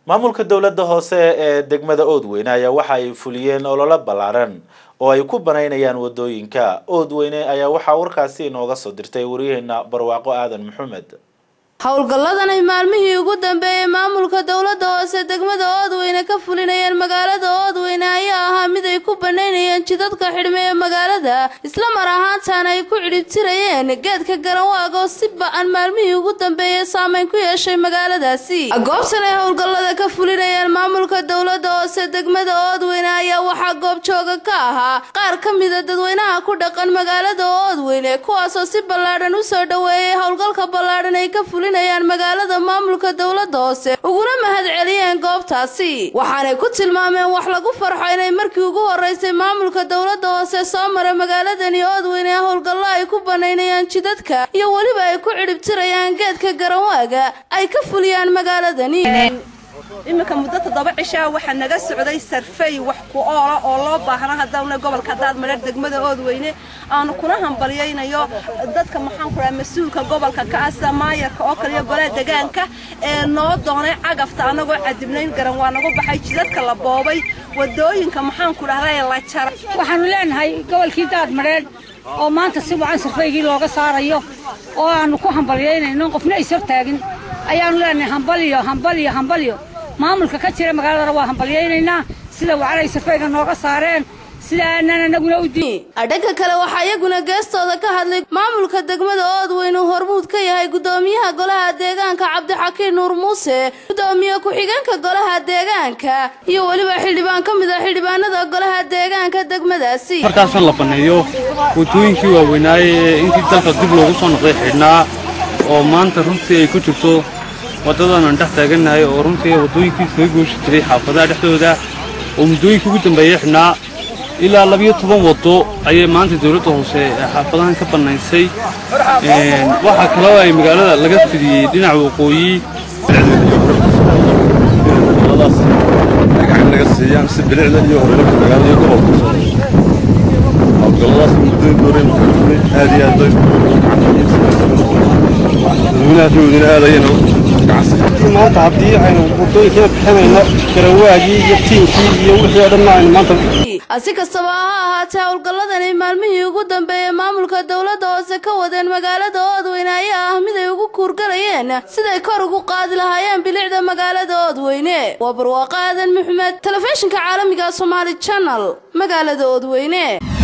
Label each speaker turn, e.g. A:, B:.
A: maamulka dowladda hoose ee degmada oodweyne ayaa waxa ay fuliyeen ololo ballaaran oo ay ku banaynayaan wadooyinka oodweyne ayaa waxaa warkaasi inooga soo dirtay waryaheena barwaaqo aadan maxamed
B: howlgalladan ay maalmihii ugu dambeeyey maamulka dowladda hoose degmada oodweyne ka fulinayeen magaalada oodweyne ayaa ahaa mid ay ku banaynayeen jidadka xidhme ee magaalada isla mar ahaantaana ay ku cidhibtirayeen geedka garanwaag oo si ba-an maalmihii ugu dambeeyey saameyn ku yeeshay magaaladaasi goobtan ay howlgallada ka fulinayeen maamulka dowladda hoose degmada oodweyne ayaa waxaa goobjooga ka ahaa qaar ka mida dadweynaha ku dhaqan magaalada oodweyne kuwaasoo si ballaadhan usoo dhoweeyey howlgalka ballaadhan ay ka fulin magaalada maamulka dowladda hoose uguna mahad celiyeen goobtaasi waxaanay ku tilmaameen wax lagu farxo inay markii ugu horeysay maamulka dowladda hoose soo mara magaaladani oodweyne howlgallo ay ku banaynayaan jidadka iyo weliba ay ku cidhibtirayaan geedka garanwaaga ay ka fuliyaan magaaladani
C: iminka muddo toddoba cishaa waxaa naga socday sarfey wax ku oola oo loo baahna haddaana gobolka daadmareer degmada oodweyne aanu kuna hambalyaynayo dadka maxaan ku dhaha mas-uulka gobolka ka ah sida maayarka oo kale iyo golaha degaanka ee noo doonay cagafta annagoo cadibnayn garan waa nagu baxay jidadka la boobay wadooyinka maxaan ku dhahday la jaray
D: waxaanu leenahay gobolkii daadmareer oo maanta si wacan sarfaygii looga saarayo oo aanu ku hambalyaynayno qofna is hortaagin ayaanu leenahay hambalyo hambalyo hambalyo maamulka ka jira magaaladana waa hambalyaynaynaa sida wacanay sarfayga nooga saareen sida aanan anaguna u
B: adhanka kale waxaa iyaguna geestooda ka hadlay maamulka degmada oodweyne uu hormuud ka yahay gudoomiyaha golaha deegaanka cabdixakiin nuur muuse gudoomiye ku-xigeenka golaha deegaanka iyo weliba xildhibaan ka mid a xildhibaanada golaha deegaanka degmadaasi
E: markaasoo la baneeyo wadooyinkii waaweynaaye ee intii dalka dib loogu soo noqday xidhnaa oo maanta runtii ay ku jirto waddadan aan dhex taagannahay oo runtii waddooyinkii kaga gooshi jiray xaafadaha dhexdooda oo muddooyinkii ugu dambeeyey xidhnaa ilaa labiyo toban waddo ayay maanta dawladda hoose ee xaafadahan ka bannaysay waxaa kaloo ay magaalada laga fidiyey dhinaca waqooyi
F: gacan naga siiyaan si bilicda iyo horumarka magaalada iyo gobolka soo howlgalladaas muddooyin dooreen mukaajirnay aad iyo aad bay dadweynaha dowdina aad ayayna
E: maanta haddii aynu waddooyinkina bixinayno garawaagii iyo tiinkii iyo wixii oo dhanna aynu maanta
B: si kastaba ha ahaatee howlgalladani maalmihii ugu dambeeyey maamulka dowladda hoose ka wadeen magaalada oodweyne ayaa ah mid ay ugu kuurgalayeen siday kor ugu qaadi lahaayeen bilicda magaalada oodweyne waa barwaaqo aadan maxamed telefishinka caalamiga somaali janal magaalada oodweyne